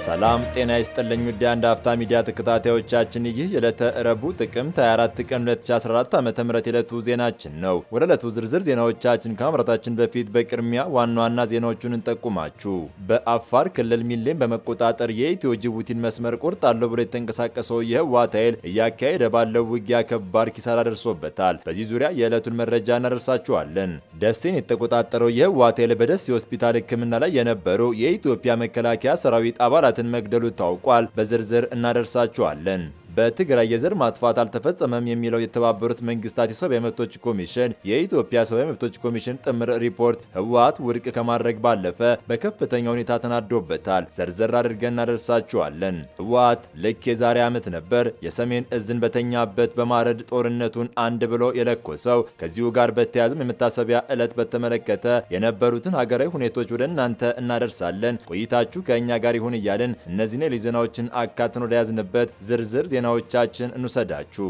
ሰላም ጤና ይስጥልኝ ውድ አንድ አፍታ ሚዲያ ተከታታዮቻችን፣ ይህ የዕለተ ረቡዕ ጥቅምት 24 ቀን 2014 ዓ.ም የዕለቱ ዜናችን ነው። ወደ ዕለቱ ዝርዝር ዜናዎቻችን ከማምራታችን በፊት በቅድሚያ ዋና ዋና ዜናዎቹን እንጠቁማችሁ። በአፋር ክልል ሚሌን በመቆጣጠር የኢትዮ ጅቡቲን መስመር ቆርጣለሁ ብሎ የተንቀሳቀሰው የህወሓት ኃይል እያካሄደ ባለው ውጊያ ከባድ ኪሳራ ደርሶበታል። በዚህ ዙሪያ የዕለቱን መረጃ እናደርሳችኋለን። ደሴን የተቆጣጠረው የህወሓት ኃይል በደሴ ሆስፒታል ሕክምና ላይ የነበሩ የኢትዮጵያ መከላከያ ሰራዊት አባላትን መግደሉ ታውቋል። በዝርዝር እናደርሳችኋለን። በትግራይ የዘር ማጥፋት አልተፈጸመም የሚለው የተባበሩት መንግስታት የሰብአዊ መብቶች ኮሚሽን የኢትዮጵያ ሰብአዊ መብቶች ኮሚሽን ጥምር ሪፖርት ህወሓት ውድቅ ከማድረግ ባለፈ በከፍተኛ ሁኔታ ተናዶበታል። ዘርዘር አድርገን እናደርሳችኋለን። ህወሓት ልክ የዛሬ ዓመት ነበር የሰሜን እዝን በተኛበት በማረድ ጦርነቱን አንድ ብሎ የለኮሰው። ከዚሁ ጋር በተያያዘም የመታሰቢያ ዕለት በተመለከተ የነበሩትን ሀገራዊ ሁኔታዎች ወደ እናንተ እናደርሳለን። ቆይታችሁ ከእኛ ጋር ይሁን እያልን እነዚህን ሌሎች ዜናዎችን አካተን ወደ ያዝንበት ዝርዝር ዜናዎቻችን እንውሰዳችሁ።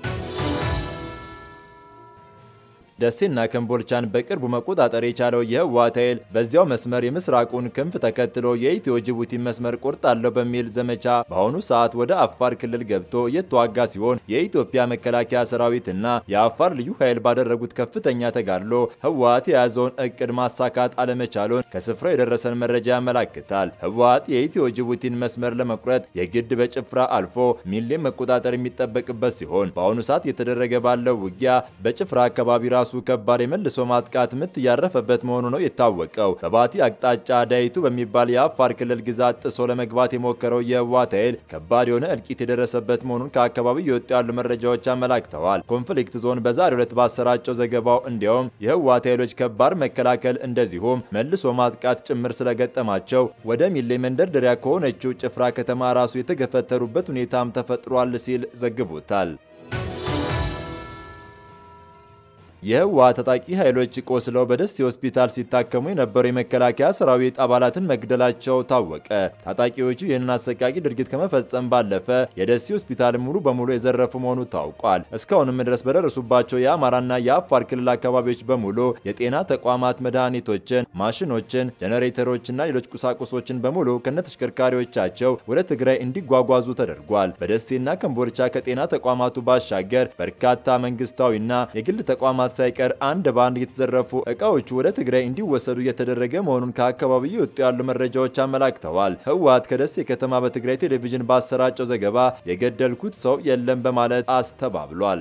ደሴና ከምቦልቻን በቅርቡ መቆጣጠር የቻለው የህወሓት ኃይል በዚያው መስመር የምስራቁን ክንፍ ተከትሎ የኢትዮ ጅቡቲ መስመር ቆርጣለሁ በሚል ዘመቻ በአሁኑ ሰዓት ወደ አፋር ክልል ገብቶ እየተዋጋ ሲሆን የኢትዮጵያ መከላከያ ሰራዊትና የአፋር ልዩ ኃይል ባደረጉት ከፍተኛ ተጋድሎ ህወሓት የያዘውን እቅድ ማሳካት አለመቻሉን ከስፍራው የደረሰን መረጃ ያመላክታል። ህወሓት የኢትዮ ጅቡቲን መስመር ለመቁረጥ የግድ በጭፍራ አልፎ ሚሌን መቆጣጠር የሚጠበቅበት ሲሆን በአሁኑ ሰዓት የተደረገ ባለው ውጊያ በጭፍራ አካባቢ ራሱ ከባድ የመልሶ ማጥቃት ምት እያረፈበት መሆኑ ነው የታወቀው። በባቲ አቅጣጫ ዳይቱ በሚባል የአፋር ክልል ግዛት ጥሶ ለመግባት የሞከረው የህወሓት ኃይል ከባድ የሆነ እልቂት የደረሰበት መሆኑን ከአካባቢው የወጡ ያሉ መረጃዎች አመላክተዋል። ኮንፍሊክት ዞን በዛሬው ዕለት ባሰራጨው ዘገባው እንዲያውም የህወሓት ኃይሎች ከባድ መከላከል እንደዚሁም መልሶ ማጥቃት ጭምር ስለገጠማቸው ወደ ሚሌ መንደርደሪያ ከሆነችው ጭፍራ ከተማ ራሱ የተገፈተሩበት ሁኔታም ተፈጥሯል ሲል ዘግቦታል። የህወሓት ታጣቂ ኃይሎች ቆስለው በደሴ ሆስፒታል ሲታከሙ የነበሩ የመከላከያ ሰራዊት አባላትን መግደላቸው ታወቀ። ታጣቂዎቹ ይህንን አሰቃቂ ድርጊት ከመፈጸም ባለፈ የደሴ ሆስፒታል ሙሉ በሙሉ የዘረፉ መሆኑ ታውቋል። እስካሁንም ድረስ በደረሱባቸው የአማራና የአፋር ክልል አካባቢዎች በሙሉ የጤና ተቋማት መድኃኒቶችን፣ ማሽኖችን፣ ጀኔሬተሮችና ሌሎች ቁሳቁሶችን በሙሉ ከነተሽከርካሪዎቻቸው ወደ ትግራይ እንዲጓጓዙ ተደርጓል። በደሴና ከምቦልቻ ከጤና ተቋማቱ ባሻገር በርካታ መንግስታዊና የግል ተቋማት ሳይቀር አንድ ባንድ የተዘረፉ እቃዎቹ ወደ ትግራይ እንዲወሰዱ እየተደረገ መሆኑን ከአካባቢው የወጡ ያሉ መረጃዎች አመላክተዋል። ህወሓት ከደሴ ከተማ በትግራይ ቴሌቪዥን ባሰራጨው ዘገባ የገደልኩት ሰው የለም በማለት አስተባብሏል።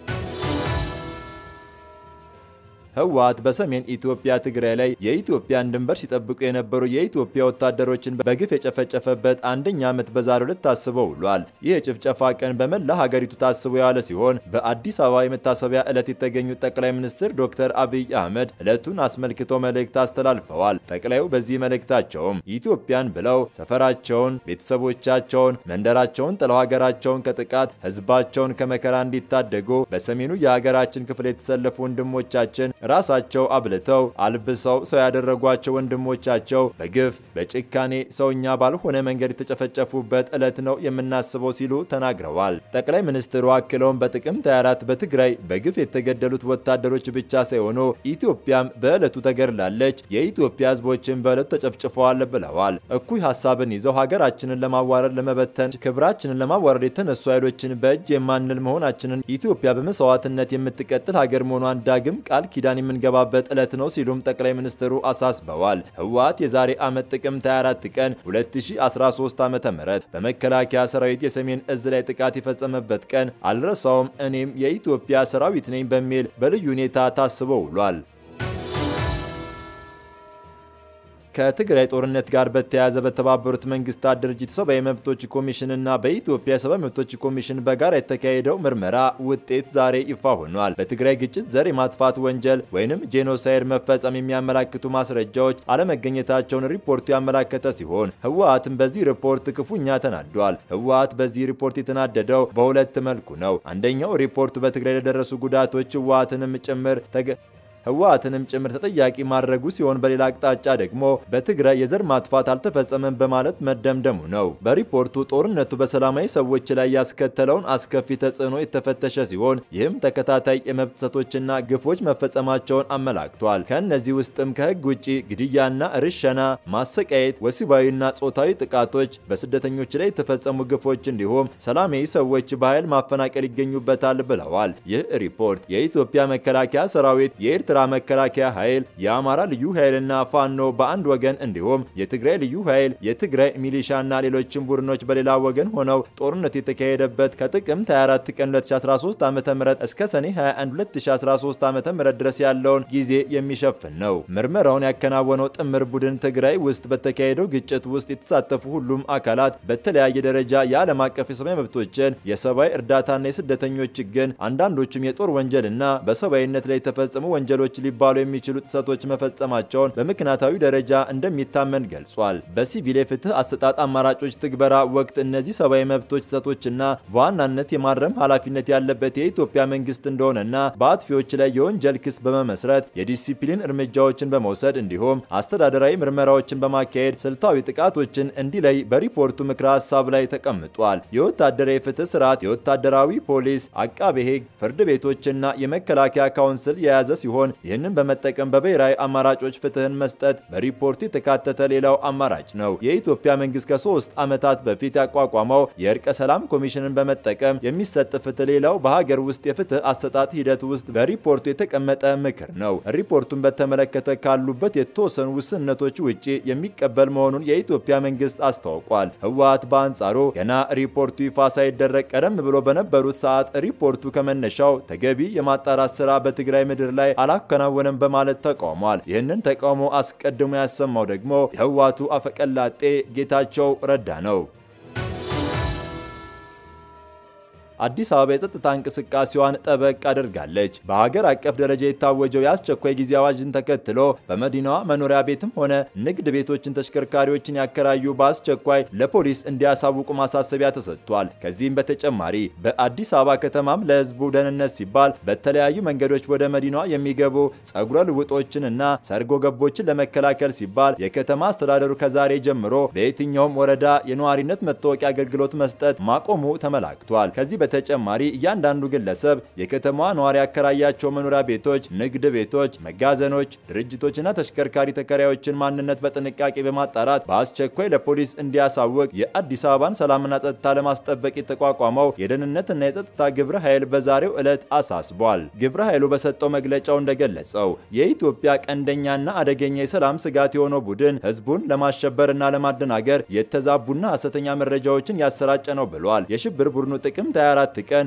ህወሓት በሰሜን ኢትዮጵያ ትግራይ ላይ የኢትዮጵያን ድንበር ሲጠብቁ የነበሩ የኢትዮጵያ ወታደሮችን በግፍ የጨፈጨፈበት አንደኛ ዓመት በዛሬው ዕለት ታስቦ ውሏል። ይህ የጭፍጨፋ ቀን በመላ ሀገሪቱ ታስቦ የዋለ ሲሆን በአዲስ አበባ የመታሰቢያ ዕለት የተገኙት ጠቅላይ ሚኒስትር ዶክተር አብይ አህመድ ዕለቱን አስመልክተው መልእክት አስተላልፈዋል። ጠቅላዩ በዚህ መልእክታቸውም ኢትዮጵያን ብለው ሰፈራቸውን፣ ቤተሰቦቻቸውን፣ መንደራቸውን ጥለው ሀገራቸውን ከጥቃት ህዝባቸውን ከመከራ እንዲታደጉ በሰሜኑ የሀገራችን ክፍል የተሰለፉ ወንድሞቻችን ራሳቸው አብልተው አልብሰው ሰው ያደረጓቸው ወንድሞቻቸው በግፍ በጭካኔ ሰውኛ ባልሆነ መንገድ የተጨፈጨፉበት ዕለት ነው የምናስበው ሲሉ ተናግረዋል። ጠቅላይ ሚኒስትሩ አክለውም በጥቅምት 24 በትግራይ በግፍ የተገደሉት ወታደሮች ብቻ ሳይሆኑ ኢትዮጵያም በዕለቱ ተገድላለች፣ የኢትዮጵያ ህዝቦችን በዕለቱ ተጨፍጭፈዋል ብለዋል። እኩይ ሀሳብን ይዘው ሀገራችንን ለማዋረድ ለመበተን፣ ክብራችንን ለማዋረድ የተነሱ ኃይሎችን በእጅ የማንል መሆናችንን ኢትዮጵያ በመስዋዕትነት የምትቀጥል ሀገር መሆኗን ዳግም ቃል ኪዳን የምንገባበት ዕለት ነው ሲሉም ጠቅላይ ሚኒስትሩ አሳስበዋል። ህወሓት የዛሬ ዓመት ጥቅምት 24 ቀን 2013 ዓ.ም በመከላከያ ሰራዊት የሰሜን እዝ ላይ ጥቃት የፈጸመበት ቀን አልረሳውም፣ እኔም የኢትዮጵያ ሰራዊት ነኝ በሚል በልዩ ሁኔታ ታስቦ ውሏል። ከትግራይ ጦርነት ጋር በተያያዘ በተባበሩት መንግስታት ድርጅት ሰብአዊ መብቶች ኮሚሽን እና በኢትዮጵያ ሰብአዊ መብቶች ኮሚሽን በጋራ የተካሄደው ምርመራ ውጤት ዛሬ ይፋ ሆኗል። በትግራይ ግጭት ዘር የማጥፋት ወንጀል ወይንም ጄኖሳይድ መፈጸም የሚያመላክቱ ማስረጃዎች አለመገኘታቸውን ሪፖርቱ ያመላከተ ሲሆን ህወሓትም በዚህ ሪፖርት ክፉኛ ተናዷል። ህወሓት በዚህ ሪፖርት የተናደደው በሁለት መልኩ ነው። አንደኛው ሪፖርቱ በትግራይ ለደረሱ ጉዳቶች ህወሓትንም ጭምር ህወሓትንም ጭምር ተጠያቂ ማድረጉ ሲሆን በሌላ አቅጣጫ ደግሞ በትግራይ የዘር ማጥፋት አልተፈጸመም በማለት መደምደሙ ነው። በሪፖርቱ ጦርነቱ በሰላማዊ ሰዎች ላይ ያስከተለውን አስከፊ ተጽዕኖ የተፈተሸ ሲሆን ይህም ተከታታይ የመብት ጥሰቶችና ግፎች መፈጸማቸውን አመላክቷል። ከእነዚህ ውስጥም ከህግ ውጭ ግድያና ርሸና፣ ማሰቃየት፣ ወሲባዊና ጾታዊ ጥቃቶች፣ በስደተኞች ላይ የተፈጸሙ ግፎች እንዲሁም ሰላማዊ ሰዎች በኃይል ማፈናቀል ይገኙበታል ብለዋል። ይህ ሪፖርት የኢትዮጵያ መከላከያ ሰራዊት፣ የኤርትራ መከላከያ ኃይል፣ የአማራ ልዩ ኃይልና ፋኖ በአንድ ወገን እንዲሁም የትግራይ ልዩ ኃይል፣ የትግራይ ሚሊሻና ሌሎችም ቡድኖች በሌላ ወገን ሆነው ጦርነት የተካሄደበት ከጥቅምት 24 ቀን 2013 ዓ.ም እስከ ሰኔ 21 2013 ዓ.ም ድረስ ያለውን ጊዜ የሚሸፍን ነው። ምርመራውን ያከናወነው ጥምር ቡድን ትግራይ ውስጥ በተካሄደው ግጭት ውስጥ የተሳተፉ ሁሉም አካላት በተለያየ ደረጃ የዓለም አቀፍ የሰብአዊ መብቶችን፣ የሰብአዊ እርዳታና የስደተኞች ግን አንዳንዶቹም የጦር ወንጀልና በሰብአዊነት ላይ የተፈጸሙ ወንጀሎች ሊባሉ የሚችሉ ጥሰቶች መፈጸማቸውን በምክንያታዊ ደረጃ እንደሚታመን ገልጿል። በሲቪል የፍትህ አሰጣጥ አማራጮች ትግበራ ወቅት እነዚህ ሰብአዊ መብቶች ጥሰቶችና በዋናነት የማረም ኃላፊነት ያለበት የኢትዮጵያ መንግስት እንደሆነና በአጥፊዎች ላይ የወንጀል ክስ በመመስረት የዲሲፕሊን እርምጃዎችን በመውሰድ እንዲሁም አስተዳደራዊ ምርመራዎችን በማካሄድ ስልታዊ ጥቃቶችን እንዲለይ በሪፖርቱ ምክረ ሀሳብ ላይ ተቀምጧል። የወታደራዊ ፍትህ ስርዓት የወታደራዊ ፖሊስ፣ አቃቤ ሕግ፣ ፍርድ ቤቶችና የመከላከያ ካውንስል የያዘ ሲሆን ይህንን በመጠቀም በብሔራዊ አማራጮች ፍትህን መስጠት በሪፖርቱ የተካተተ ሌላው አማራጭ ነው። የኢትዮጵያ መንግስት ከሶስት ዓመታት በፊት ያቋቋመው የእርቀ ሰላም ኮሚሽንን በመጠቀም የሚሰጥ ፍትህ ሌላው በሀገር ውስጥ የፍትህ አሰጣጥ ሂደት ውስጥ በሪፖርቱ የተቀመጠ ምክር ነው። ሪፖርቱን በተመለከተ ካሉበት የተወሰኑ ውስንነቶች ውጪ የሚቀበል መሆኑን የኢትዮጵያ መንግስት አስታውቋል። ህወሓት በአንጻሩ ገና ሪፖርቱ ይፋ ሳይደረግ ቀደም ብሎ በነበሩት ሰዓት ሪፖርቱ ከመነሻው ተገቢ የማጣራት ስራ በትግራይ ምድር ላይ አላከናወነም በማለት ተቃውሟል። ይህንን ተቃውሞ አስቀድሞ ያሰማው ደግሞ የህወሓቱ አፈቀላጤ ጌታቸው ረዳ ነው። አዲስ አበባ የጸጥታ እንቅስቃሴዋን ጠበቅ አድርጋለች። በሀገር አቀፍ ደረጃ የታወጀው የአስቸኳይ ጊዜ አዋጅን ተከትሎ በመዲናዋ መኖሪያ ቤትም ሆነ ንግድ ቤቶችን፣ ተሽከርካሪዎችን ያከራዩ በአስቸኳይ ለፖሊስ እንዲያሳውቁ ማሳሰቢያ ተሰጥቷል። ከዚህም በተጨማሪ በአዲስ አበባ ከተማም ለህዝቡ ደህንነት ሲባል በተለያዩ መንገዶች ወደ መዲናዋ የሚገቡ ጸጉረ ልውጦችንና ሰርጎ ገቦችን ለመከላከል ሲባል የከተማ አስተዳደሩ ከዛሬ ጀምሮ በየትኛውም ወረዳ የነዋሪነት መታወቂያ አገልግሎት መስጠት ማቆሙ ተመላክቷል። ከዚህ በተጨማሪ እያንዳንዱ ግለሰብ የከተማዋ ነዋሪ ያከራያቸው መኖሪያ ቤቶች፣ ንግድ ቤቶች፣ መጋዘኖች፣ ድርጅቶችና ተሽከርካሪ ተከራዮችን ማንነት በጥንቃቄ በማጣራት በአስቸኳይ ለፖሊስ እንዲያሳውቅ የአዲስ አበባን ሰላምና ጸጥታ ለማስጠበቅ የተቋቋመው የደህንነትና የጸጥታ ግብረ ኃይል በዛሬው ዕለት አሳስቧል። ግብረ ኃይሉ በሰጠው መግለጫው እንደገለጸው የኢትዮጵያ ቀንደኛና አደገኛ የሰላም ስጋት የሆነው ቡድን ህዝቡን ለማሸበርና ለማደናገር የተዛቡና ሐሰተኛ መረጃዎችን ያሰራጨ ነው ብሏል። የሽብር ቡድኑ ጥቅምት 24 ቀን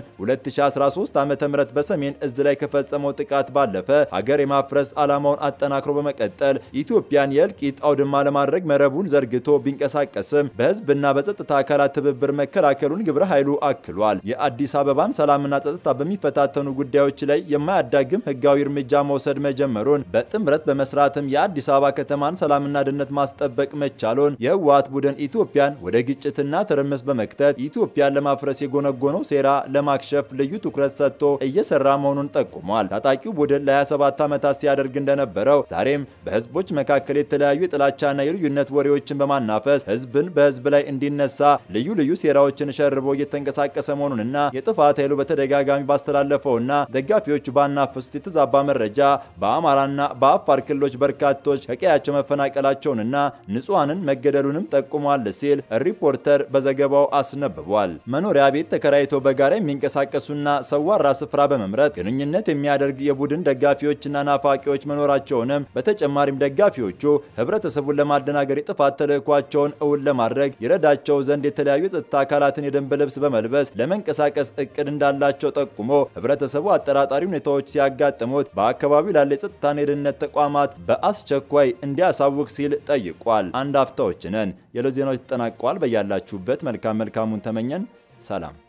2013 ዓ.ም በሰሜን እዝ ላይ ከፈጸመው ጥቃት ባለፈ ሀገር የማፍረስ ዓላማውን አጠናክሮ በመቀጠል ኢትዮጵያን የእልቂት አውድማ ለማድረግ መረቡን ዘርግቶ ቢንቀሳቀስም በህዝብና በጸጥታ አካላት ትብብር መከላከሉን ግብረ ኃይሉ አክሏል። የአዲስ አበባን ሰላምና ጸጥታ በሚፈታተኑ ጉዳዮች ላይ የማያዳግም ህጋዊ እርምጃ መውሰድ መጀመሩን በጥምረት በመስራትም የአዲስ አበባ ከተማን ሰላምና ደህንነት ማስጠበቅ መቻሉን የህወሓት ቡድን ኢትዮጵያን ወደ ግጭትና ትርምስ በመክተት ኢትዮጵያን ለማፍረስ የጎነጎነው ሴራ ለማክሸፍ ልዩ ትኩረት ሰጥቶ እየሰራ መሆኑን ጠቁሟል። ታጣቂው ቡድን ለ27 ዓመታት ሲያደርግ እንደነበረው ዛሬም በህዝቦች መካከል የተለያዩ የጥላቻና የልዩነት ወሬዎችን በማናፈስ ህዝብን በህዝብ ላይ እንዲነሳ ልዩ ልዩ ሴራዎችን ሸርቦ እየተንቀሳቀሰ መሆኑንና የጥፋት ኃይሉ በተደጋጋሚ ባስተላለፈውና ደጋፊዎቹ ባናፈሱት የተዛባ መረጃ በአማራና በአፋር ክልሎች በርካቶች ከቀያቸው መፈናቀላቸውንና ንጹሐንን መገደሉንም ጠቁሟል ሲል ሪፖርተር በዘገባው አስነብቧል። መኖሪያ ቤት ተከራይተው በጋራ የሚንቀሳቀሱና ሰዋራ ስፍራ በመምረጥ ግንኙነት የሚያደርግ የቡድን ደጋፊዎችና ናፋቂዎች መኖራቸውንም በተጨማሪም ደጋፊዎቹ ህብረተሰቡን ለማደናገር የጥፋት ተልዕኳቸውን እውን ለማድረግ ይረዳቸው ዘንድ የተለያዩ የጸጥታ አካላትን የደንብ ልብስ በመልበስ ለመንቀሳቀስ እቅድ እንዳላቸው ጠቁሞ ህብረተሰቡ አጠራጣሪ ሁኔታዎች ሲያጋጥሙት በአካባቢው ላለ የጸጥታና የደህንነት ተቋማት በአስቸኳይ እንዲያሳውቅ ሲል ጠይቋል። አንድ አፍታዎች ነን። የዕለት ዜናዎች ተጠናቀዋል። በያላችሁበት መልካም መልካሙን ተመኘን። ሰላም